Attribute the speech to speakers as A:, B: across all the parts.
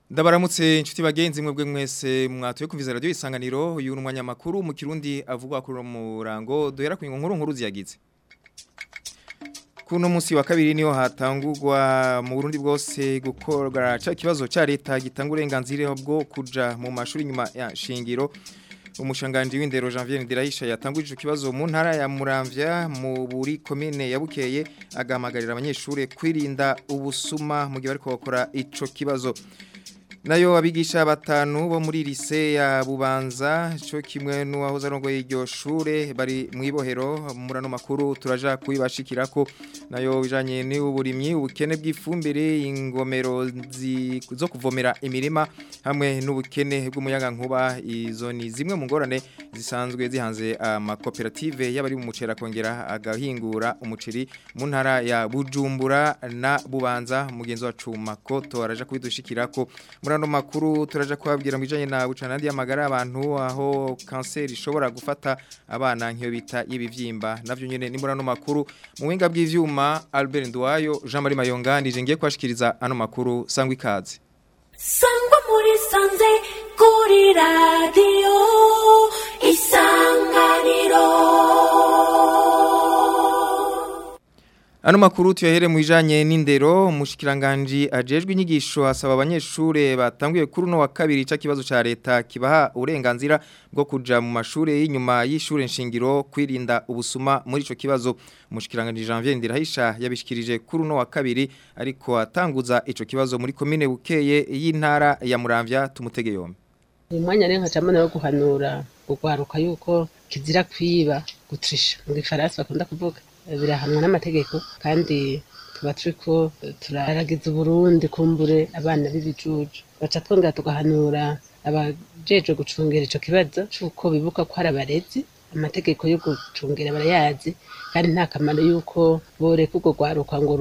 A: Ndabaramutse inshuti bagenzi mwebwe mwese mwatuye kumviza radio isanganiro uyu numwanya makuru mu kirundi avugwa kuri murango dohera ku nkuru nkuru ziyagize Kuno musi wa kabiri niho hatangurwa mu Burundi bwose gukorwa ca kibazo ca leta gitanga uburenganzira bwo kuja mu mashuri nyuma ya shingiro umushanganji w'indero Janvier Ndirahisha yatanguje kibazo mu ntara ya Muramvya mu buri commune yabukeye agahamagarira abanyeshure kwirinda ubusuma mu gihe bariko bakora ico kibazo nayo abigisha batanu bo muri lise ya Bubanza cyo kimwe n'uwahoze arongoye iryo shure bari mu ibohero murano makuru turaja kuyibashikirako nayo bijanye n'uburimyi ubukene bw'ifumbire ingomero zo kuvomera imirima hamwe n'ubukene bw'umuyaga nkuba izo ni zimwe mu ngorane zisanzwe zihanze amakoperative y'abari mu mucera kongera agahingura umuceri mu ntara ya Bujumbura na Bubanza mugenzi wacu Makoto araja kubidushikirako murano makuru turaja kubabwira mu bijanye na bucanandi y'amagara abantu aho kanseri ishobora gufata abana nk'iyo bita y'ibivyimba navyo nyene ni murano makuru mu winga bw'ivyuma Albert Ndwayo Jean Marie Mayongani je ngiye kwashikiriza ano makuru sangwa ikaze
B: sangwa muri sanze kuri radio isanganiro
A: Ano makuru tuyahere mu ijanye n'indero umushikiranganje ajejwe inyigisho asaba abanyeshure batanguye kuri no wa kabiri ca kibazo ca leta kibaha uburenganzira bwo kuja mu mashure y'inyuma y'ishure nshingiro kwirinda ubusuma muri ico kibazo umushikiranganje Janvier Ndirahisha yabishikirije kuri no wa kabiri ariko atanguza ico kibazo muri commune bukeye y'intara ya Muramvya tumutege yombi
C: uyu mwanya rero nkacamo nawe guhanura ugwaruka yuko kizira kwiba gutrisha mu gifaransa bakunda kuvuga birahanwa n'amategeko kandi tuba turiko turaragiza uburundi kumbure abana b'ibijuju baca twongera tugahanura abajejwe gucungera ico kibazo c'uko bibuka ko hari abarezi amategeko yo gucungera barayazi kandi nta kamaro yuko boreka urwo rwaruka ngo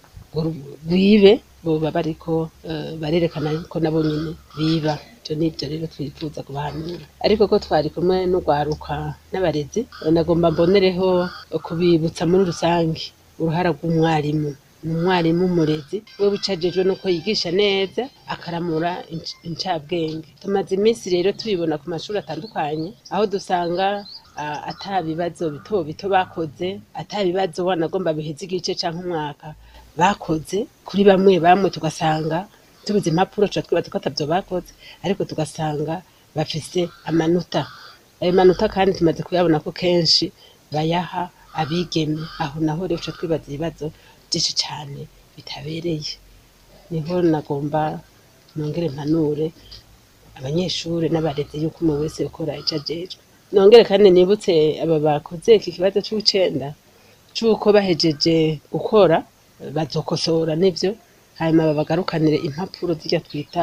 C: rwibe boba bariko barerekana ko nabo nyene biba ivyo nivyo rero twifuza kubahanura ariko ko twari kumwe n'urwaruka n'abarezi nagomba mbonereho kubibutsa muri rusange uruhara rw'umwarimu ni umwarimu umurezi we wicajejwe nuko yigisha neza akaramura incabwenge tumaze iminsi rero tubibona ku mashuri atandukanye aho dusanga ata bibazo bito bito bakoze ata bibazo wanagomba biheze igice canke umwaka bakoze kuri bamwe bamwe tugasanga tubuze impapuro tuba twibaza ko atavyo bakoze ariko tugasanga bafise amanota ayo manota kandi tumaze kuyabona ko kenshi bayaha abigeme aho naho rero tuca twibaza ibibazo byinshi cyane bitabereye niho nagomba nongere mpanure abanyeshuri n'abarezi yuko umuntu wese ukora ico ajejwe nongere kandi nibutse aba bakoze iki kibazo c'uwicenda c'uko bahejeje gukora bazokosora nivyo hanyuma babagarukanire impapuro zijya twita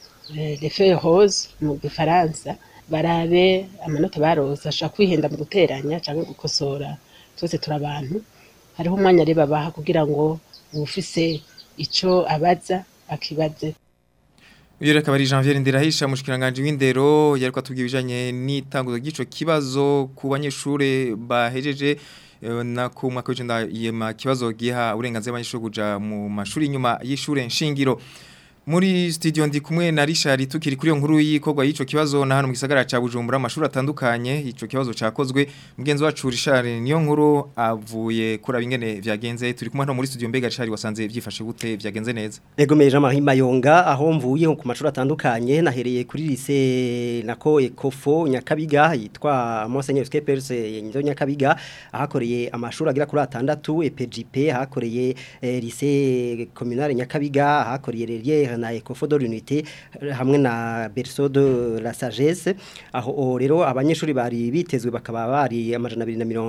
C: refe rose mu gifaransa barabe amanota barose ashobora kwihenda mu guteranya cyangwa gukosora twese turi abantu hariho umwanya rero babaha kugira ngo ufise ico abaza akibaze
A: Uyu akaba ari Janvier Ndirahisha mushikiranganje w'indero yariko atubwira ibijanye n'itanguzo ry'ico kibazo ku banyeshure bahejeje na ku mwaka w'icenda yema kibazo giha uburenganzira abanyeshuri kuja mu mashuri nyuma y'ishure nshingiro muri studio ndi kumwe na Richard tukiri kuri yo nkuru yikorwa y'ico kibazo na hano mu gisagara ca Bujumbura amashuri atandukanye ico kibazo cakozwe mugenzi wacu Richard niyo nkuru avuye kuri abingene vyagenze turi kumwe hano muri studio mbega Richard wasanze vyifashe gute vyagenze neza
D: Ego meje mahima yonga aho mvuye ku mashuri atandukanye nahereye kuri lycée nako Ekofo Nyakabiga yitwa Monseigneur Skepers Nyindo Nyakabiga ahakoreye amashuri agira kuri atandatu EPGP ahakoreye eh, lycée communale Nyakabiga ahakoreye Relier na Ecofo de l'Unité hamwe na Berceau de la Sagesse aho rero abanyeshuri bari bitezwe bakaba bari amajana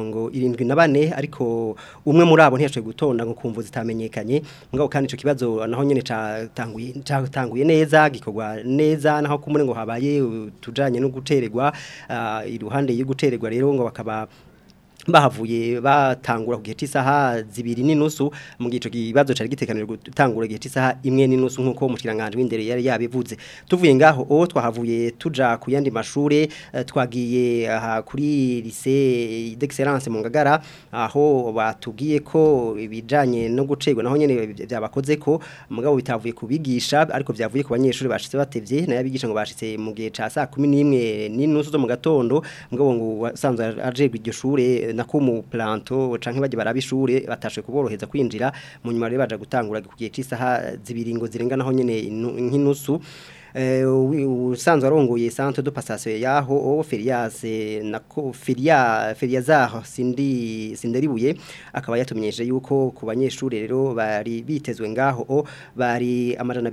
D: 274 ariko umwe muri abo ntiyashoboye gutonda ngo kumvu zitamenyekanye mugabo kandi ico kibazo naho nyene catanguye catanguye neza gikorwa neza naho kumure ngo habaye tujanye no gutererwa uh, iruhande yo gutererwa rero ngo bakaba bahavuye batangura ku gihe cy'isaha zibiri n'inusu mu gihe ico kibazo cari gitekanijwe gutangura igihe cy'isaha imwe n'inusu nk'uko umushikiranganje w'indero yari yabivuze tuvuye ngaho o twahavuye tuja ku yandi mashure eh, twagiye aha kuri lycée d'excellence mu Ngagara aho batubwiye ko ibijanye no gucegwa naho nyene byabakoze ko mugabo bitavuye kubigisha ariko byavuye ku banyeshuri bashitse batevye nayo abigisha ngo bashitse mu gihe ca saa 11 n'inusu zo mu gatondo mugabo ngo wasanzwe ajejwe iryo shure nako mu planto canke baje barabishure batashwe kuboroheza kwinjira mu nyuma rero baje gutangura ku gihe cy'isaha zibiri ngo zirenga naho nyene inu- nk'inusu eh, wi- usanzwe arongoye centre de passation yaho o Ferias eh, nako Feria Feriazar sindi sinderibuye akaba yatumenyeshe yuko ku banyeshure rero bari bitezwe ngaho o bari amajana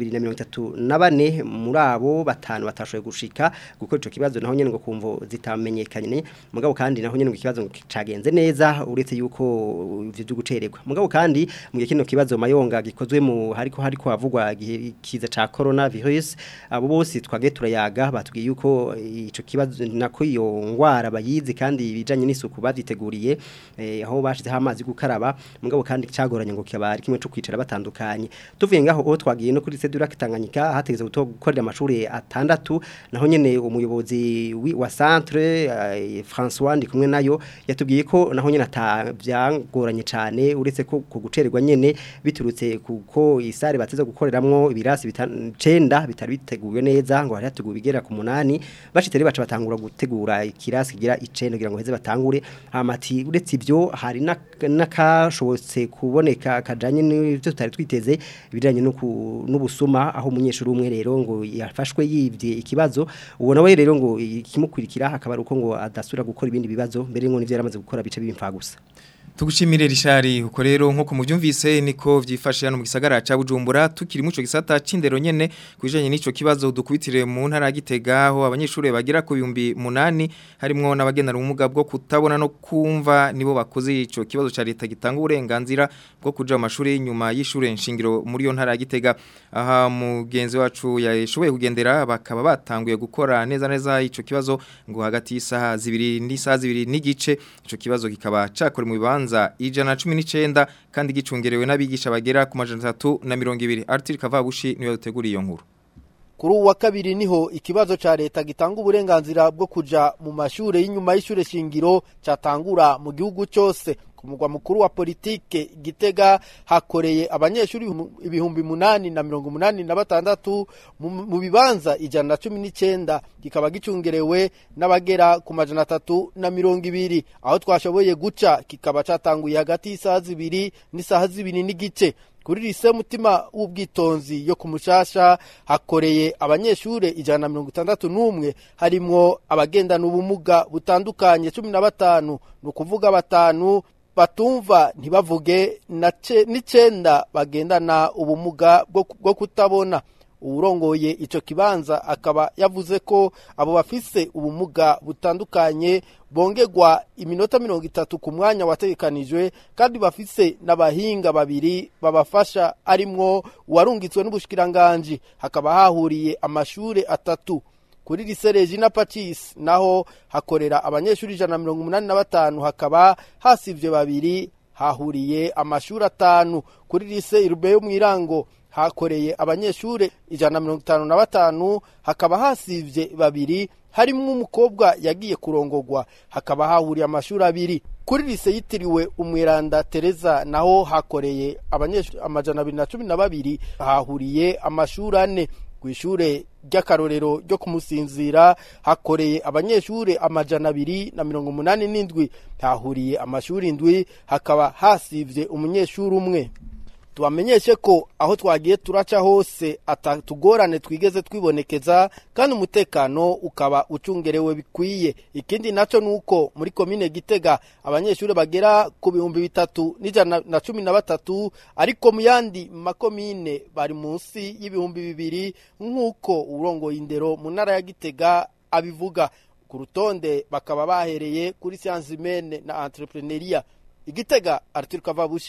D: 234 muri abo batanu batashoboye gushika gukora ico kibazo naho nyene ngo kumvo zitamenyekanye mugabo kandi naho nyene ngo ikibazo ngo cagenze neza uretse yuko ivyo byo gucererwa mugabo kandi mu gihe kino kibazo mayonga gikozwe mu hariko hariko havugwa igihe kiza ca coronavirus abo bose twage turayaga batubwiye yuko ico kibazo nako iyo ngwara bayizi kandi ibijanye n'isuku bavyiteguriye eh, aho bashizeho amazi yo gukaraba mugabo kandi cagoranye ngo kiba ari kimwe cyo kwicara batandukanye tuvuye ngaho o twagiye no kuri Cedura Kitanganyika hategeze gukorera amashuri atandatu naho nyene umuyobozi wi- wa centre eh, François ndi kumwe nayo yatubwiye ko naho nyene atavyangoranye cyane uretse ko ku gucererwa nyene biturutse kuko isare bateze gukoreramwo ibirasi bitacenda bitari biteguwe neza ngo hari hateguwe bigera ku munani bashitse rero baca batangura gutegura ikirasi kigira icenda kugira ngo heze batangure hamati uretse ivyo hari n'ak- n'akashobotse kuboneka kajanye n'ivyo tutari twiteze ibijanye no ku- n'ubusuma aho umunyeshuri umwe rero ngo yafashwe yivye ikibazo uwo nawe rero ngo ikimukurikira hakaba ari uko ngo adasubira gukora ibindi bibazo mbere ngo n'ivyo yaramaze gukora bice bimfa gusa
A: Tugushimire Rishari uko rero nko kumuvyumvise niko vyifashe hano mu gisagara ca Bujumbura tukiri muco gisata cindero nyene kujanye n'ico kibazo dukubitire mu ntara ya Gitega aho abanyeshure bagira ku bihumbi munani harimwo n'abagendana ubumuga bwo kutabona no kumva nibo bakoze ico kibazo ca leta gitanga uburenganzira bwo kuja mu mashuri y'inyuma y'ishure nshingiro muri yo ntara ya Gitega aha mugenzi wacu yashoboye kugendera bakaba batanguye gukora neza neza ico kibazo ngo hagati y'isaha zibiri n'isaha zibiri n'igice ico kibazo kikaba cakore mu bibanza ijana na cumi n'icenda kandi gicungerewe n'abigisha bagera ku majana atatu na mirongo ibiri Arthur Kavabushi niwe duteguriye iyo nkuru
E: kuri uwa kabiri niho ikibazo ca leta gitanga uburenganzira bwo kuja mu mashure y'inyuma y'ishure shingiro catangura mu gihugu cyose ku mugwa mukuru wa politike gitega hakoreye abanyeshuri ibihumbi munani na mirongo munani na batandatu mu mu bibanza ijana na cumi n'icenda kikaba gicungerewe n'abagera ku majana atatu na mirongo ibiri aho twashoboye guca kikaba catanguye hagati y'isaha zibiri n'isaha zibiri n'igice kuri lise mutima w'ubwitonzi yo ku mushasha hakoreye abanyeshure ijana na mirongo itandatu n'umwe harimwo abagendana ubumuga butandukanye cumi na batanu ni ukuvuga batanu batumva ntibavuge na ce- n'icenda bagendana ubumuga bwo bwo kutabona uwurongoye ico kibanza akaba yavuze ko abo bafise ubumuga butandukanye bongerwa iminota mirongo itatu ku mwanya wategekanijwe kandi bafise n'abahinga babiri babafasha arimwo uwarungitswe n'ubushikiranganji hakaba hahuriye amashure atatu kuri lisereji na pacis naho hakorera abanyeshuri ijana na mirongo umunani na batanu hakaba hasivye babiri hahuriye amashuri atanu kuri lise irube yo mw'irango hakoreye abanyeshure ijana na mirongo itanu na batanu hakaba hasivye babiri harimwo umukobwa yagiye kurongogwa hakaba hahuriye amashuri abiri kuri lise yitiriwe umwiranda tereza naho hakoreye abanyeshuri amajana abiri na cumi na babiri hahuriye amashuri ane kw'ishure ry'akarorero ryo kumusinzira hakoreye abanyeshure amajana abiri na mirongo umunani n'indwi hahuriye amashuri indwi hakaba hasivye umunyeshuri umwe tubamenyeshe ko aho twagiye turaca hose atatugorane twigeze twibonekeza kandi umutekano ukaba ucungerewe bikwiye ikindi naco nuko muri komine gitega abanyeshuri bagera ku bihumbi bitatu n'ijana na cumi na batatu ariko mu yandi makomine bari munsi y'ibihumbi bibiri nk'uko urongoye indero mu ntara ya gitega abivuga ku rutonde bakaba bahereye kuri siyansi mene na entrepreneuria igitega arthur kavabushi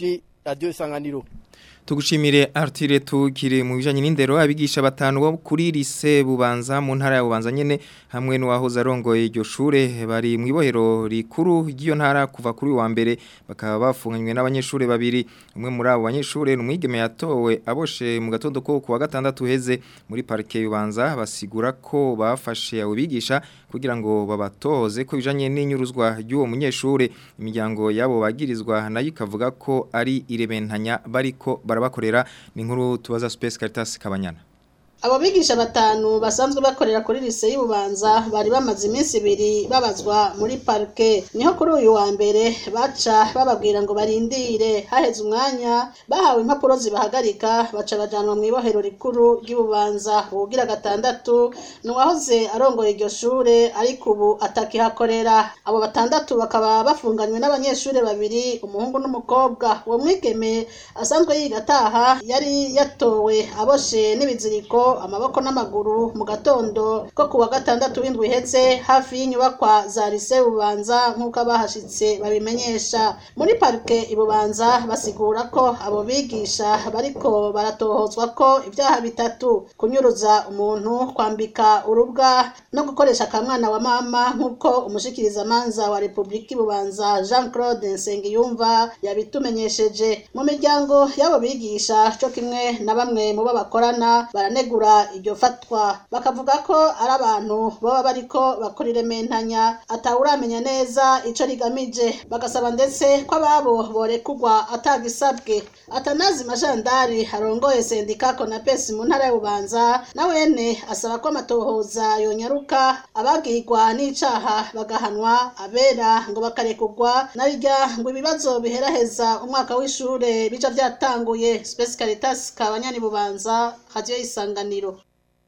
E: radio isanganiro
A: Tugushimire Artire tukire mu bijanye n'indero abigisha batanu bo kuri lise bubanza mu ntara ya bubanza nyene hamwe n'uwahoze arongoye iryo shure bari mu ibohero rikuru ry'iyo ntara kuva kuri wa mbere bakaba bafunganywe n'abanyeshure babiri umwe muri abo banyeshure ni umwigeme yatowe aboshe mu gatondo ko kuwa gatandatu heze muri parike yubanza basigura ko bafashe abo bigisha kugira ngo babatoze ko bijanye n'inyuruzwa ry'uwo munyeshure imiryango yabo bagirizwa nayo ikavuga ko ari irebentanya bariko barabakorera ni nkuru tubaza Space Caritas Kabanyana
F: Abo bigisha batanu basanzwe bakorera kuri lise y'ububanza bari bamaze iminsi ibiri babazwa muri parke niho kuri uyu wa mbere baca bababwira ngo barindire haheze umwanya bahawe impapuro zibahagarika baca bajanwa mu ibohero rikuru ry'ububanza ubugira gatandatu ni uwahoze arongoye iryo shure ariko ubu atakihakorera abo batandatu bakaba bafunganywe n'abanyeshure babiri umuhungu n'umukobwa uwo mwigeme asanzwe yiga ataha yari yatowe aboshe n'ibiziriko amaboko n'amaguru mu gatondo ko kuwa gatandatu w'indwi iheze hafi y'inyubakwa za lise bubanza nk'uko abahashitse babimenyesha muri parike ibubanza basigura ko abo bigisha bariko baratohozwa ko ibyaha bitatu kunyuruza umuntu kwambika urubwa no gukoresha akamwana wa mama nk'uko umushikirizamanza wa repubulika ibubanza jean claude nsengiyumva yabitumenyesheje mu miryango y'abo bigisha cyo kimwe na bamwe mu bo bakorana baranegura iryo fatwa bakavuga ko ari abantu baba bariko bakora irementanya atawuramenya neza ico rigamije bagasaba ndetse ko ababo borekugwa atagisabwe atanazi majandari arongoye sendika konapesi mu ntara y'ububanza nawene asaba ko amatohoza yonyaruka abagirwa n'icaha bagahanwa abera ngo bakarekugwa narirya ngo ibibazo biheraheza umwaka w'ishure bija vyatanguye Space Caritas kabanyani bubanza radio isanganiro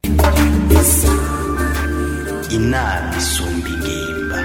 G: inama isumba ingimba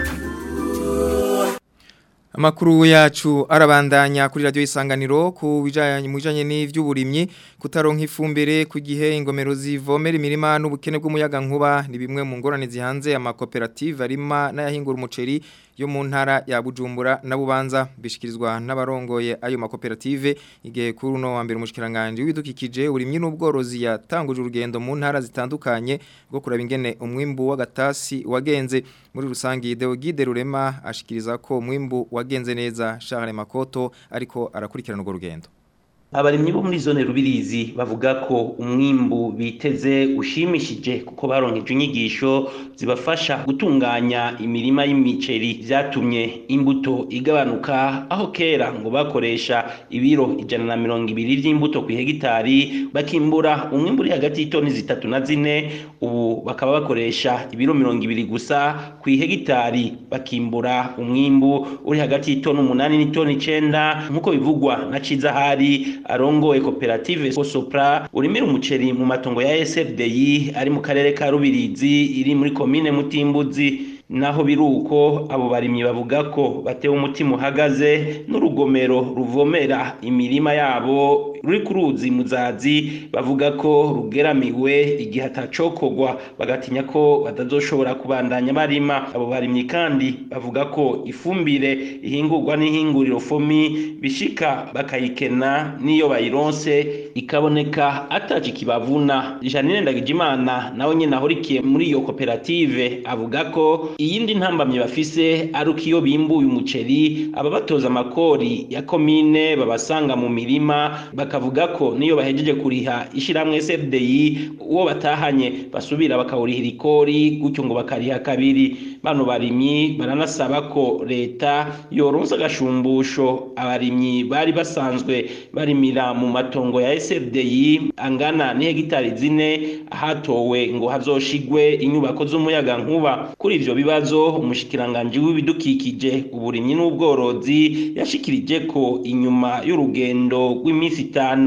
A: Amakuru yacu arabandanya kuri radio isanganiro ku bijanye mu bijanye n'ivy'uburimyi kutaronka ifumbire ku gihe ingomero zivomera imirima n'ubukene bw'umuyaga nkuba ni bimwe mu ngorane zihanze amakoperative arima n'ayahingura umuceri yo mu ntara ya Bujumbura na Bubanza bishikirizwa n'abarongoye ayo makoperative igihe kuri uno wa mbere umushikiranganje w'ibidukikije urimye n'ubworozi yatanguje urugendo mu ntara zitandukanye bwo kuraba ingene umwimbu w'agatasi wagenze muri rusangi Deogide Rurema ashikiriza ko umwimbu wagenze neza Charles Makoto ariko arakurikirana urwo rugendo
H: abarimyi bo muri zone rubirizi bavuga ko umwimbu biteze ushimishije kuko baronkeje inyigisho zibafasha gutunganya imirima y'imiceri vyatumye imbuto igabanuka aho kera ngo bakoresha ibiro ijana na mirongo ibiri vy'imbuto ku hegitari bakimbura umwimbu uri hagati y'itoni zitatu na zine ubu bakaba bakoresha ibiro mirongo ibiri gusa ku hegitari bakimbura umwimbu uri hagati y'itoni umunani n'itoni icenda nk'uko bivugwa na Cizahari arongoye koperative Sopra urimira umuceri mu matongo ya SFDI ari mu karere ka Rubirizi iri muri komine Mutimbuzi naho biruko abo barimyi bavuga ko batewe umutima uhagaze n'urugomero ruvomera imirima yabo ruri ku ruzi muzazi bavuga ko rugeramiwe igihe atacokogwa bagatinya ko batazoshobora kubandanya barima abo barimyi kandi bavuga ko ifumbire ihingurwa n'ihinguriro fomi bishika bakayikena n'iyo bayironse ikaboneka ataje kibavuna Janine Ndagijimana nawe nyene ahorikiye muri iyo koperative avuga ko iyindi ntambamye bafise ari uko iyo bimbuye umuceri ababatoza amakori ya komine babasanga mu mirima bakavuga ko niyo bahejeje kuriha ishiramwe SFDI uwo batahanye basubira bakawurihira ikori gutyo ngo bakariha kabiri bano barimyi baranasaba ko leta yoronsa agashumbusho abarimyi bari basanzwe barimira mu matongo ya SFDI angana n'ihegitari zine hatowe ngo hazoshigwe inyubako z'umuyaga nkuba kuri ivyo bibazo umushikiranganje w'ibidukikije uburimyi n'ubworozi yashikirije ko inyuma y'urugendo rw'iminsi itanu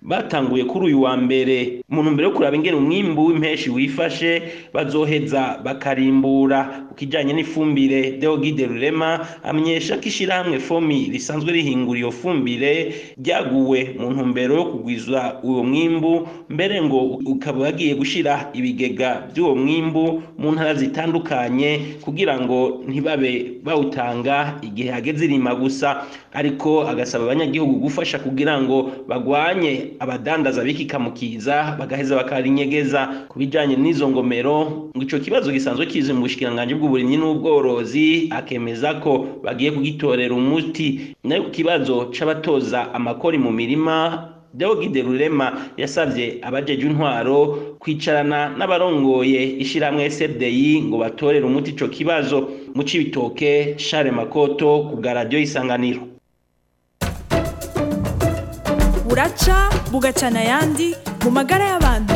H: batanguye kuri uyu wa mbere mu ntumbero yo kuraba ingene umwimbu w'impeshi wifashe bazoheza bakarimbura ukijanye n'ifumbire Deogide Rurema amenyesha ko ishirahamwe fomi risanzwe rihingura iyo fumbire ryaguwe mu ntumbero yo kugwiza uwo mwimbu mbere ngo ukaba wagiye gushira ibigega by'uwo mwimbu mu ntara zitandukanye kugira ngo ntibabe bawutanga igihe hageze irima gusa ariko agasaba abanyagihugu gufasha kugira ngo bagwanye abadandaza bikikamukiza bagaheza bakarinyegeza ku bijanye n'izo ngomero ngo ico kibazo gisanzwe kizi mu bushikiranganji bw'uburimyi n'ubworozi akemeza ko bagiye kugitorera umuti nayo ku kibazo c'abatoza amakori mu mirima Deogide Rurema yasavye abajeje intwaro kwicarana n'abarongoye ishiramwe SFDI ngo batorere umuti ico kibazo mu cibitoke Share Makoto ku radio isanganiro
I: buraca bugacana ayandi mu magara y'abantu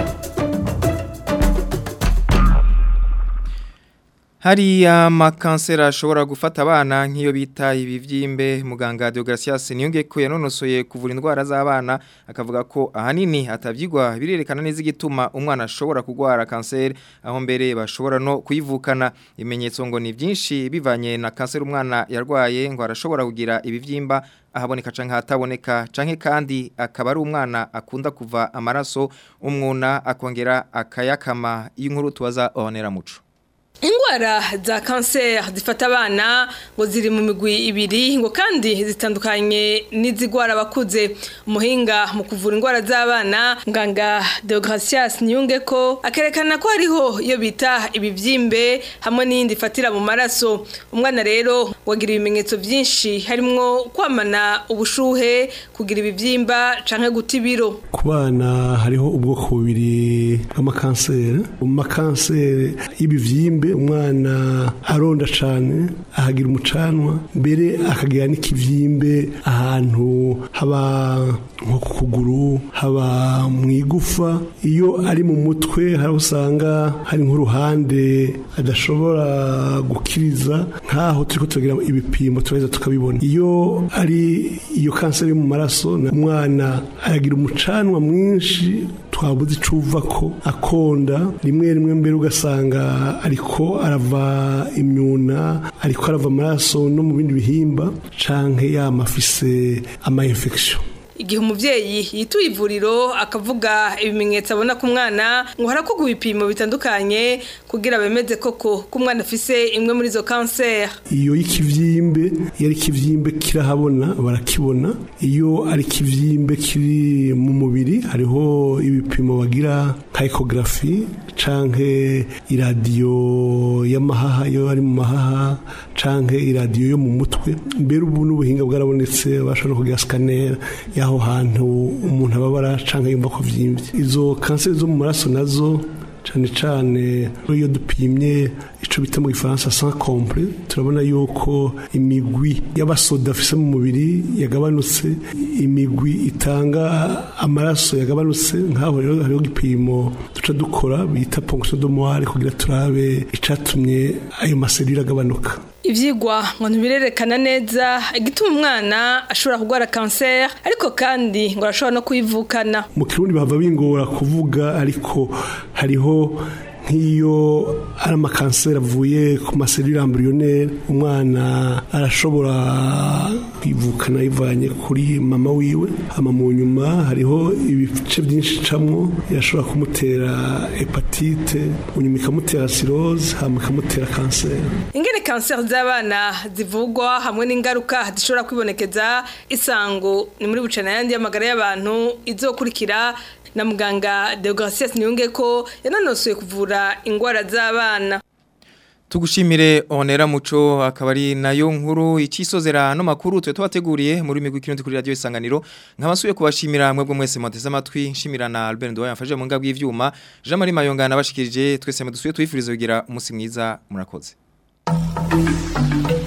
A: Hari amakanseri ashobora gufata abana nk'iyo bita ibivyimbe muganga Deogracias niyonge ko yanonosoye kuvura indwara z'abana akavuga ko ahanini atavyigwa birerekana neza igituma umwana ashobora kugwara kanseri aho mbere bashobora no kuyivukana imenyetso ngo ni byinshi bivanye na kanseri umwana yarwaye ngo arashobora kugira ibivyimba ahaboneka canke hataboneka canke kandi akaba ari umwana akunda kuva amaraso umwuna akongera akayakama inkuru tubaza onera muco
J: Ingwara za kanseri zifata abana ngo ziri mu migwi ibiri ngo kandi zitandukanye n'izigwara abakuze umuhinga mu kuvura indwara z'abana muganga Deogracias Niyunge ko akerekana ko hariho iyo bita ibivyimbe hamwe n'iyindi ifatira mu maraso umwana rero wagira ibimenyetso byinshi harimwo kwamana ubushuhe kugira ibivyimba canke guta ibiro
K: ku bana hariho ubwoko bubiri bw'amakanseri mu makanseri y'ibivyimbe umwana aronda cyane ahagira umucanwa mbere akagira n'ikivyimbe ahantu haba nko ku kuguru haba mu igufa iyo ari mu mutwe hari usanga hari nk'uruhande adashobora gukiriza nk'aho turi ko turagira ibipimo turaheza tukabibona iyo ari iyo kanseri yo mu maraso umwana aragira umucanwa mwinshi twabuze icuva ko akonda rimwe rimwe mbere ugasanga ariko arava imyuna ariko arava amaraso no mu bindi bihimba canke yama afise ama infection
J: igihe umuvyeyi yituye ivuriro akavuga ibimenyetso abona ku mwana ngo harakorwa ibipimo bitandukanye kugira bemeze koko ko umwana afise imwe muri izo kanseri
K: iyo y'ikivyimbe iyo ari ikivyimbe kirahabona barakibona iyo ari ikivyimbe kiri mu mubiri hariho ibipimo bagira nka ecography canke iradiyo y'amahaha iyo ari mu mahaha canke iradiyo yo mu mutwe mbere ubu n'ubuhinga bwarabonetse bashobora no kugira scanner y'aho hantu umuntu ababara canke yumva ko vyimbye izo kanseri zo mu maraso nazo cyane cyane iyo dupimye icyo bita mu gifaransa sans complet turabona yuko imigwi y'abasoda afise mu mubiri yagabanutse imigwi itanga amaraso yagabanutse nk'aho rero hariho igipimo duca dukora bita ponction de moire kugira turabe icatumye ayo maserire agabanuka
J: ivyigwa ngo ntibirerekana neza igituma umwana ashobora kurwara kanseri ariko kandi ngo arashobora no kuyivukana
K: mu kirundi bahava bingora kuvuga ariko hariho nk'iyo ari amakanseri avuye ku maserire embryonnaire umwana arashobora kwivukana yivanye kuri mama wiwe hama mu nyuma hariho ibice byinshi camwo yashobora kumutera hepatite mu nyuma ikamutera cirrhose hama ikamutera kanseri
J: ingene kanseri z'abana zivugwa hamwe n'ingaruka zishobora kwibonekeza isango ni muri bucana yandi y'amagara y'abantu izokurikira na muganga Deogracias Niyunge ko yananosoye kuvura ingwara z'abana
A: Tugushimire onera muco akaba ari nayo nkuru icisozera no makuru twe tubateguriye muri migwi kirundi kuri radio isanganiro nkabasuye kubashimira mwebwe mwese muteze amatwi nshimira na Albert Ndoya yafashe mu ngabwi y'ivyuma Jean Marie Mayonga nabashikirije twese mudusuye twifuriza kugira umunsi mwiza murakoze